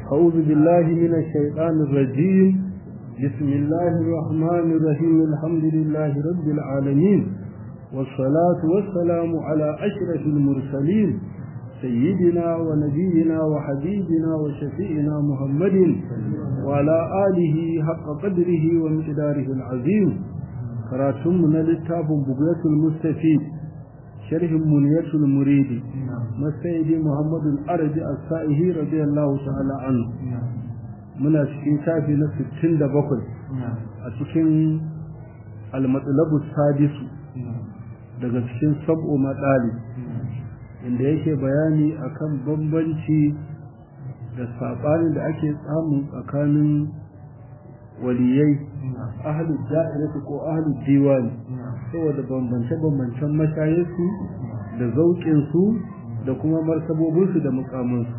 أعوذ بالله من الشيطان الرجيم بسم الله الرحمن الرحيم الحمد لله رب العالمين والصلاة والسلام على أشرف المرسلين سيدنا ونبينا وحبيبنا وشفيئنا محمد وعلى آله حق قدره ومقداره العظيم كراتم للتاب بقية المستفيد شرح منية المريد مسيد محمد الأرج السائه رضي الله تعالى عنه muna cikin shafi na 67 a cikin almatsalabu sadisu daga cikin sab'o matsali inda yake bayani akan bambanci da saɓanin da ake samu tsakanin waliyai ahalu da'iratu ko ahalu diwani saboda bambance-bambancen mashayarsu da zauƙinsu da kuma martabobinsu da mukamansu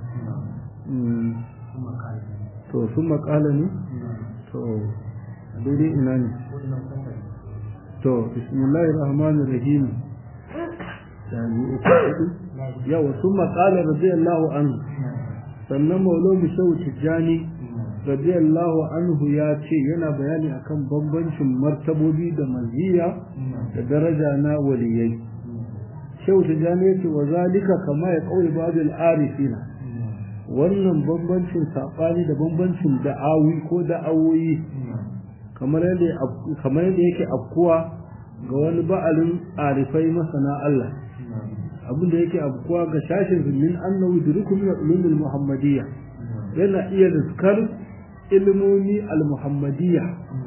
to sun makala ne to daidai ina ne to bismillahir rahmanir rahim yawa sun makala radiyallahu anhu sannan maulon shehu tijjani radiyallahu anhu ya ce yana bayani akan bambancin martabobi da maziya da daraja na waliyai shehu tijjani ya ce wa zalika kama ya kauye babul arifina wannan bambancin saɓani da bambancin da'awi ko da'awoyi kamar yadda yake afkuwa ga wani ba'alin arifai masana Allah abin da yake afkuwa ga shashin min annahu durukum min ulumul muhammadiyya yana iya riskar ilmomi al-muhammadiyya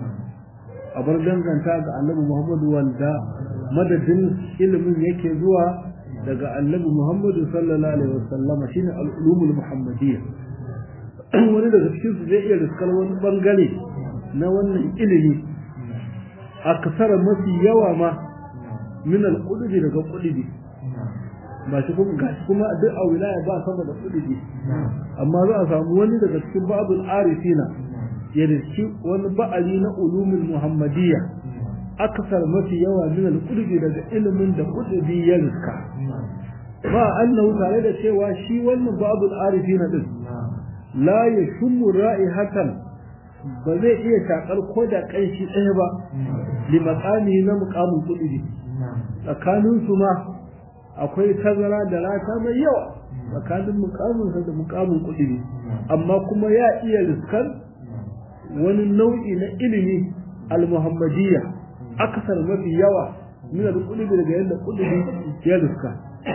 a bar danganta ga annabi muhammadu wanda madadin ilimin yake zuwa daga annabi Muhammadu sallallahu alaihi wasallam shine al-ulumul muhammadiyya wani daga cikin su zai iya riskar wani bangare na wannan ilimi a kasara mafi yawa ma min al-qulubi daga qulubi ba shi kuma gashi kuma duk a wilaya ba sama da qulubi amma za a samu wani daga cikin babul arifina ya riski wani ba'ali na ulumul muhammadiyya akasar mafi yawa min al-qulubi daga ilimin da qulubi ya riska ba annahu tare da cewa shi wannan babul arifin din la yashmu ra'ihatan ba zai iya shakar ko da kanshi ɗaya ba li maqami na muqamin qulubi tsakanin su ma akwai tazara da rata mai yawa tsakanin muqamin da muqamin qulubi amma kuma ya iya riskar wani nau'i na ilimi al-muhammadiyya akasar mafi yawa min al-qulubi daga yadda qulubi ya riska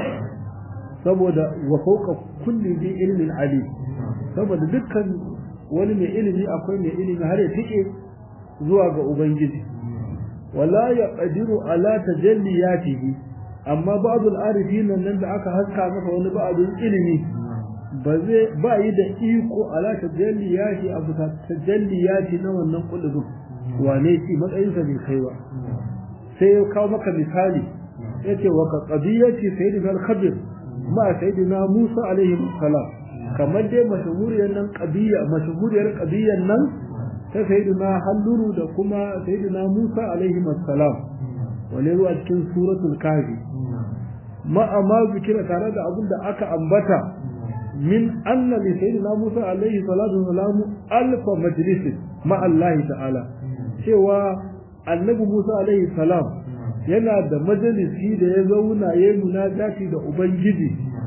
saboda wa fawqa kulli bi ilmin ali saboda dukkan wani mai ilimi akwai mai ilimi har ya tike zuwa ga ubangiji wala yaqdiru ala tajalliyatihi amma ba'd al-arifin nan da aka haska masa wani ba'dun ilimi ba zai ba yi da iko ala tajalliyati abu tajalliyati na wannan kulubin wane shi matsayinsa bai kai ba sai ya kawo maka misali yace wa ka qadiyati sayyidina al-khadir ma sayyidina Musa alaihi salam kamar dai mashhuriyar nan qadiya mashhuriyar qadiyan nan ta sayyidina Halluru da kuma sayyidina Musa alaihi salam wale zuwa cikin suratul kahfi ma amma zikira tare da abin da aka ambata min anna li sayyidina Musa alaihi salatu wasalam alfa majlis ma Allah ta'ala cewa annabi Musa alaihi salam yana da majalisi da ya zauna ya yi munajati da Ubangiji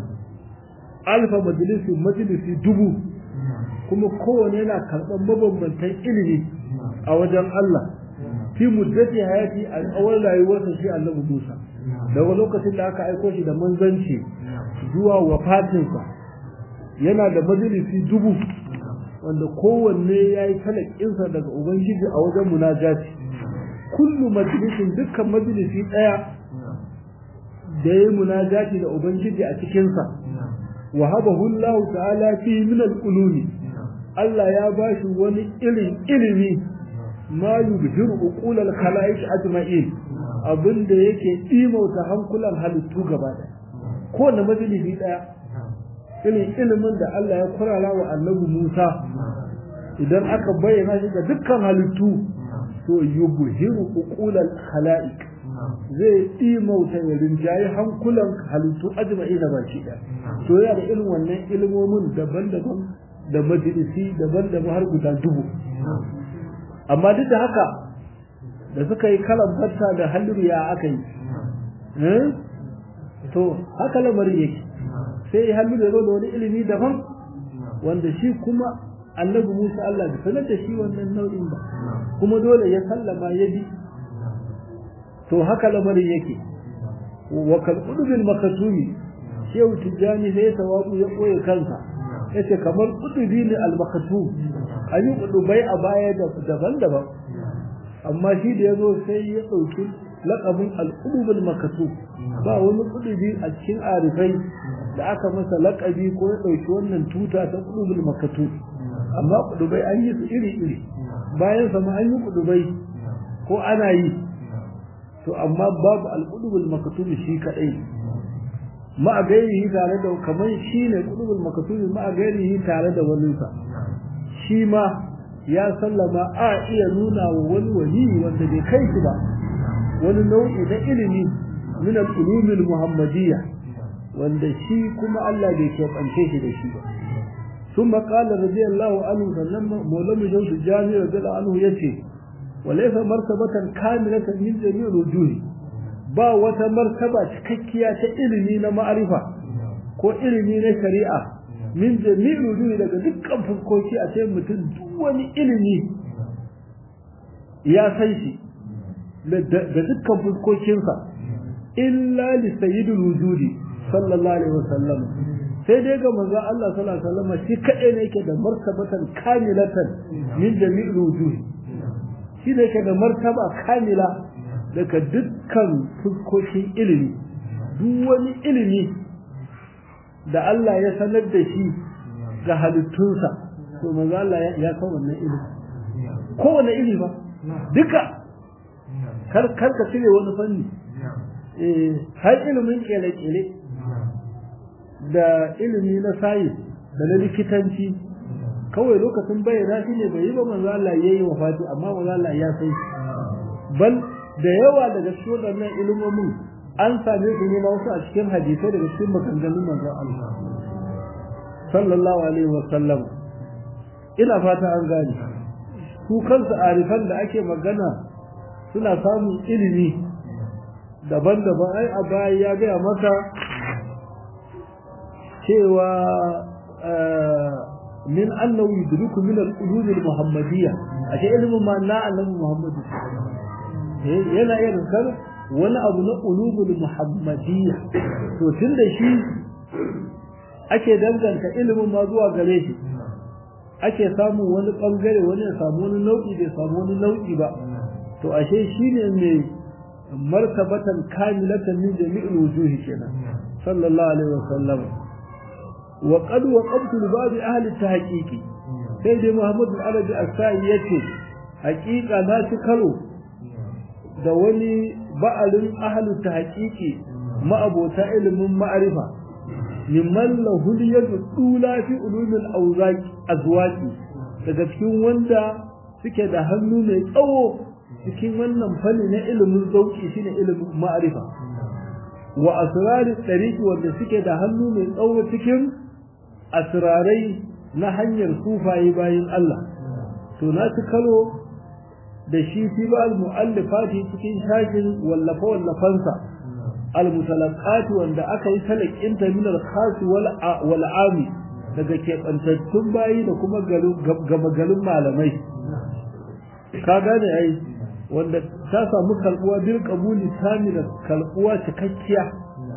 alfa majalisi majalisi dubu kuma kowane yana karɓar mabambantan ilimi a wajen Allah fi muddati hayati a tsawon rayuwarsa shi annabi Musa daga lokacin da aka aiko shi da manzanci zuwa wafatinsa yana da majalisi dubu wanda kowanne ya yi talakinsa daga Ubangiji a wajen munajati kullu majalisin dukkan majalisi ɗaya da ya yi munajati da Ubangiji a cikinsa wa habahu Allah ta'ala fi min al-ulumi Allah ya bashi wani irin ilimi ma yubhiru uqul al-khalaiq ajma'in abinda yake imauta hankulan halittu gaba ɗaya kowane majalisi ɗaya irin ilimin da Allah ya kurara wa annabi Musa idan aka bayyana shi ga dukkan halittu to yubhiru uqulal khalaiq zai imauta ya rinjayi hankulan halittu ajma'i da baki ɗaya to yana da irin wannan ilmomin daban-daban da majalisi daban-daban har guda dubu amma duk da haka da suka yi kalan fatta da halliru ya aka yi to haka lamarin yake sai halliru ya zo da wani ilimi daban wanda shi kuma annabi Musa Allah da sanar da shi wannan nau'in ba kuma dole ya sallama ya bi to haka lamarin yake wa kal qudbil makatumi shehu tijani sai tawabu ya koye kansa yace kamar qudubi ne al makatum an yi qudubai a baya da daban-daban amma shi da yazo sai ya dauki laqabin al qudubul makatum ba wani qudubi a cikin arifai da aka masa laqabi ko ya dauki wannan tuta ta qudubul makatum amma kudubai an yi su iri-iri bayan sama an yi kudubai ko ana yi to amma babu alƙudubul makatubi shi kaɗai ma a gairihi tare da kamar shi ne kudubul makatubi ma a gairihi tare da waninsa shi ma ya sallama a iya nuna wa wani wali wanda bai kai shi ba wani nau'i na ilimi min al-ulumil muhammadiyya wanda shi kuma Allah bai keɓance shi da shi ba ثم قال رضي الله عنه فلما مولم جوز الجامع رضي الله عنه يتي وليس مرتبة كاملة من جميع الوجوه با wata martaba cikakkiya ta ilimi na ma'arifa ko ilimi na shari'a min jami'il wujuhi daga dukkan fuskoki a cikin mutum duk wani ilimi ya san shi da dukkan fuskokinsa illa li sayyidul wujudi sallallahu alaihi wasallam sai dai ga manzo Allah sallallahu alaihi wasallam shi kadai ne yake da martabatan kamilatan min jami'il wujuhi shi ne yake da martaba kamila daga dukkan fuskokin ilimi duk wani ilimi da Allah ya sanar da shi ga halittunsa to manzo Allah ya san wannan ilimi kowane ilimi ba duka kar kar ka cire wani fanni eh har ilimin kele-kele da ilimi na sayi da na likitanci kawai lokacin bayyana shi ne bai yi ba manzo Allah yayi wafati amma manzo Allah ya sai bal da yawa daga cikin wannan ilimomin an same su ne wasu a cikin hadisai daga cikin maganganun manzo Allah sallallahu alaihi wa sallam ina fata an gane su kansu arifan da ake magana suna samun ilimi daban-daban ai a baya ya gaya maka cewa min annahu yudriku min al-ulum al-muhammadiyya ashe ilimin ma na annabi muhammadu yana iya rikar wani abu na ulumul muhammadiyya to tunda shi ake danganta ilimin ma zuwa gare shi ake samun wani bangare wani ya samu wani nau'i bai samu wani nau'i ba to ashe shine mai martabatan kamilatan min jami'il wujuhi kenan sallallahu alaihi wasallam wa qad waqabtu li ba'd ahli tahqiqi sai dai Muhammad al-Arabi as-Sa'i yace haqiqa na ci karo da wani ba'alin ahli tahqiqi ma'abota ilimin ma'arifa mimman lahu yadu dula fi ulumil awzaqi azwaqi daga cikin wanda suke da hannu mai tsawo cikin wannan fanni na ilimin zauki shine ilimin ma'arifa wa asrarin ɗariƙi wanda suke da hannu mai tsawo cikin asrarai na hanyar sufaye bayan Allah to na ci kalo da shi fi ba al-mu'allifati cikin shashin wallafa wallafansa al-mutalaqati wanda aka yi talakinta min al-khas wal ami daga keɓantattun bayi da kuma gama galin malamai ka gane ai wanda ta samu kalbuwa bil qabuli tamila kalbuwa cikakkiya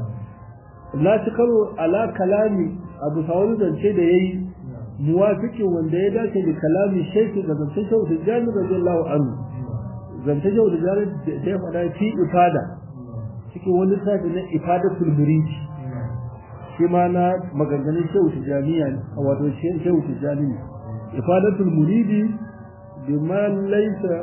la ci karo ala kalami abu sawari zance da yayi muwafiqin wanda ya dace da kalami shaykh da zance shaykh da jami radiyallahu anhu zance shaykh da jami da ya faɗa fi ifada cikin wani sabi na ifadatul murid shi ma na maganganun shaykh jami'a ne wato shaykh jami'a ifadatul muridi bima laysa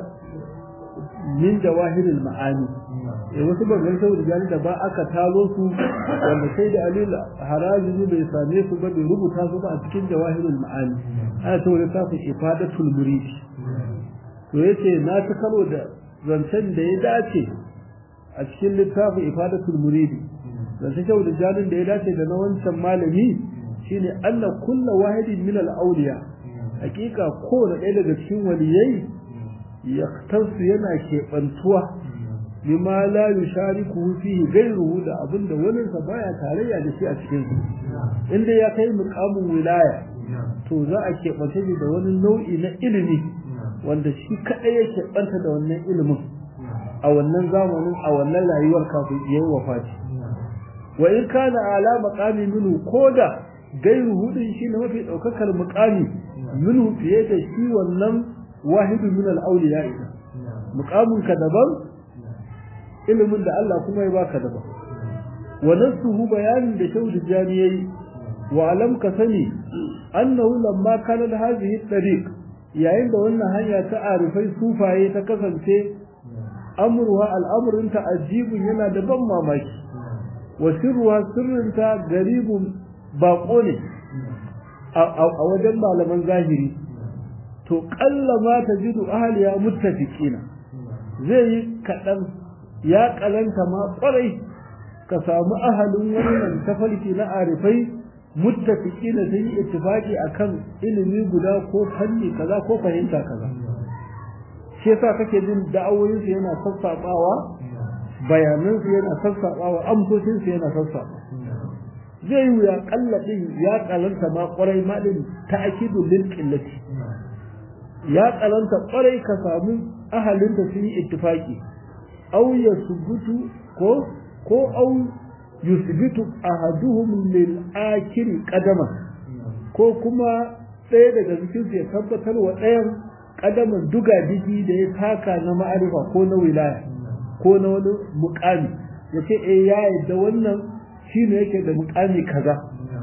min jawahiril ma'ani eh wasu bangan sau da da ba aka talo su wanda sai da alil harazi bai same su ba bai rubuta su ba a cikin jawahirul ma'ani ana ta wani safin ifadatul murid to yace na ta karo da zancen da ya dace a cikin littafin ifadatul murid zancen sau da jalin da ya dace da na wancan malami shine anna kullu wahidin min al-awliya hakika kowane ɗaya daga cikin waliyai yaktasu yana keɓantuwa bima la yushariku fihi ghayruhu da abinda wani sa baya tarayya da shi a cikin su inda ya kai muqamin wilaya to za a keɓance shi da wani nau'i na ilimi wanda shi kaɗai ya keɓanta da wannan ilimin a wannan zamanin a wannan rayuwar kafin ya yi wafati wa in kana ala maqami minhu koda gairu hudin shi ne mafi ɗaukakar muqami minhu fiye da shi wannan wahidu min al-awliya muqamin ka daban ilimin da Allah kuma ya baka daban wa nasuhu bayanin da shaudu jani yayi wa alam ka sani annahu lamma kana hadhihi tariq yayin da wannan hanya ta arifai sufaye ta kasance amruha al'amrun ta ajibun yana da ban mamaki wa sirruha sirrinta garibun bako ne a wajen malaman zahiri to kalla ma tajidu ahliya muttafiqina zai yi kadan ya kalanta ma kwarai ka samu ahalin wannan tafarki na arifai muttafiqina sun yi ittifaqi akan ilimi guda ko fanni kaza ko fahimta kaza shi yasa kake jin da'awoyin su yana sassabawa bayanan su yana sassabawa amsoshin su yana sassaba zai yi ya kalla din ya kalanta ma kwarai ma din ta'kidu lil qillati ya kalanta kwarai ka samu ahalin da sun yi ittifaqi aw yasbutu ko ko aw yusbitu ahaduhum lil akhir qadama ko kuma ɗaya daga cikin su ya tabbatar wa ɗayan kadaman duga digi da ya taka na ma'arifa ko na wilaya ko na wani muƙami ya ce eh ya yadda wannan shine yake da muƙami kaza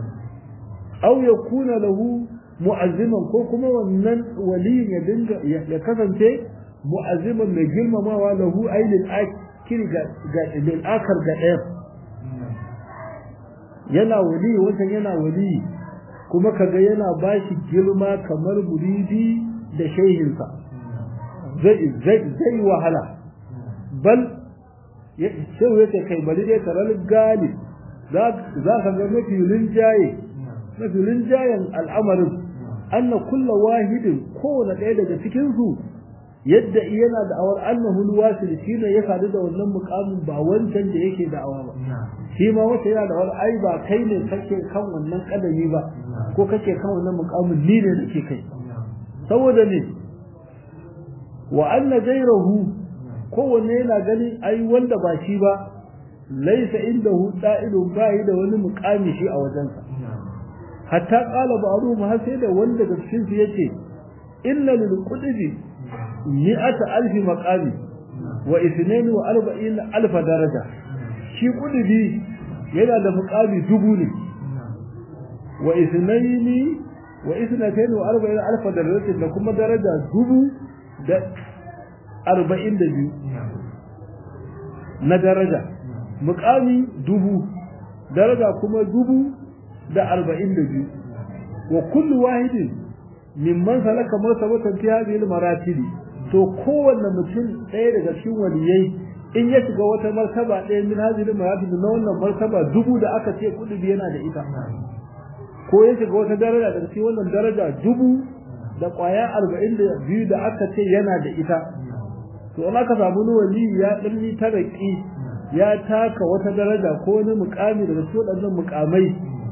aw yakuna lahu mu'azziman ko kuma wannan waliyin ya dinga ya kasance mu'azziman mai girmamawa lahu ailil akiri ga lil akar ga ɗaya yana wali wancan yana wali kuma kaga yana bashi girma kamar muridi da shehinsa zai zai zai wahala bal sai yace kai bari dai taral gali za ka ga mafi linjaye mafi linjayen al'amarin anna kulla wahidin kowane ɗaya daga cikin su yadda yana da awar annahu alwasil shine ya sadu da wannan mukamin ba wancan da yake da awa ba shi ma wata yana da awar ai ba kai ne kake kan wannan kadami ba ko kake kan wannan mukamin ni ne nake kai saboda ne wa anna ghayrahu kowanne yana ganin ai wanda ba shi ba laisa indahu da'ilun bai da wani mukami shi a wajensa hatta qala ba'dhum har sai da wanda da cikin su yace inna lil qudbi mi'ata alfi maqami wa ithnain wa arba'in alf daraja shi qudbi yana da muqami dubu ne wa ithnain wa ithnatain wa arba'in alf daraja da kuma daraja dubu da arba'in da biyu na daraja muqami dubu daraja kuma dubu da arba'in da biyu wa kullu wahidin mimman salaka martabatan fi hadhihi al-maratib to kowanne mutum ɗaya daga cikin waliyai in ya shiga wata martaba ɗaya min hadhihi al-maratib na wannan martaba dubu da aka ce kudubi yana da ita ko ya shiga wata daraja daga cikin wannan daraja dubu da ƙwaya arba'in da biyu da aka ce yana da ita to in aka samu wani wali ya ɗanni taraki ya taka wata daraja ko wani mukami daga cikin waɗannan mukamai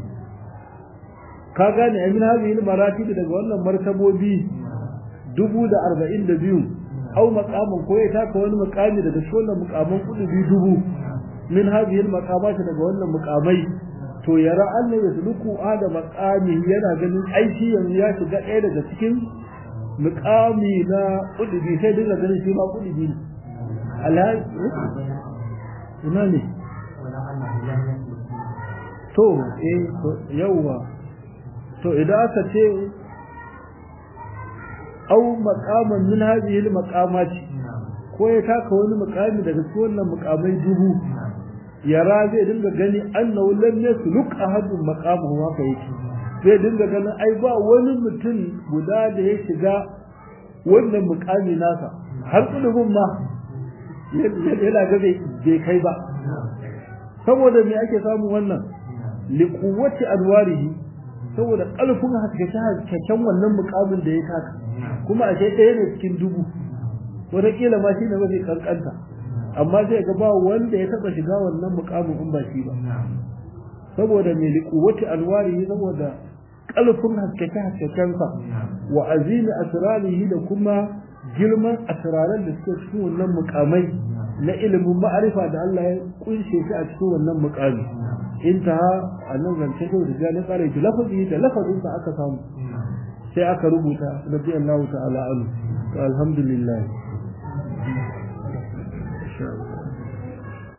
ka gane amin hadhihi maratib daga wannan martabobi dubu da arba'in da biyu au maqamin ko ya taka wani maqami daga cikin wannan muqaman kudubi dubu min hadhihi maqamat daga wannan muqamai to yara Allah ya suluku ada maqami yana ganin aiki yanzu ya shiga ɗaya daga cikin muqami na kudubi sai dinga ganin shi ma kudubi ne alhaji ina ne to eh yawwa to idan aka ce au maqaman min hadhihi al-maqamat ko ya taka wani maqami daga cikin wannan maqamai dubu yara zai dinga gani annahu lam yasluk ahadun maqamahu haka yake zai dinga ganin ai ba wani mutum guda da ya shiga wannan maqami nasa har kudubun ma yana ga bai kai ba saboda me ake samu wannan liquwwati anwarihi saboda ƙarfin haskaken wannan mukamin da ya taka kuma a ɗaya ne cikin dubu wataƙila ma shi ne mafi kankanta amma zai ga ba wanda ya taɓa shiga wannan mukamin in ba shi ba saboda mai liƙuwati alwari saboda ƙarfin haskake haskekensa wa azimi asrarihi da kuma girman asraran da suke cikin wannan mukamai na ilimin ma'arifa da Allah ya kunshe shi a cikin wannan mukami intaha annan zance da da na tsare ki lafazi da lafazin sa aka samu sai aka rubuta radiyallahu ta'ala anhu to alhamdulillah